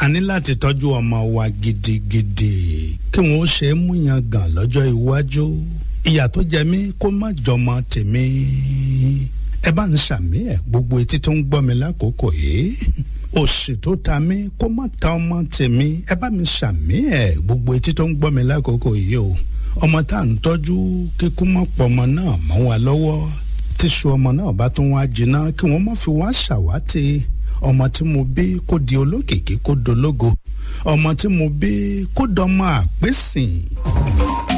a ní láti tọ́jú ọmọ wa gidigidi kí wọ́n ó ṣe é múyan gàn lọ́jọ́ iwájú ìyà tó jẹ mí kó má jọmọ tèmi ẹ bá ń ṣàmì ẹ gbogbo etí tó ń gbọ́ mi lákòókò yìí òṣì tó ta mí kó má ta ọmọ tèmi ẹ bá mi ṣàmì ẹ gbogbo etí tó ń gbọ́ mi lákòókò yìí o ọmọ tá à ń tọ́jú kíkú mọ́ pọmọ náà mọ́ wa lọ́wọ́ tíṣu ọmọ náà bá tún wá jiná kí wọ́n má fi wá ṣàwátì ọmọ tí mo bí kó di olókìkí kó dológo ọmọ tí mo bí kó dọmọ àpèsìn.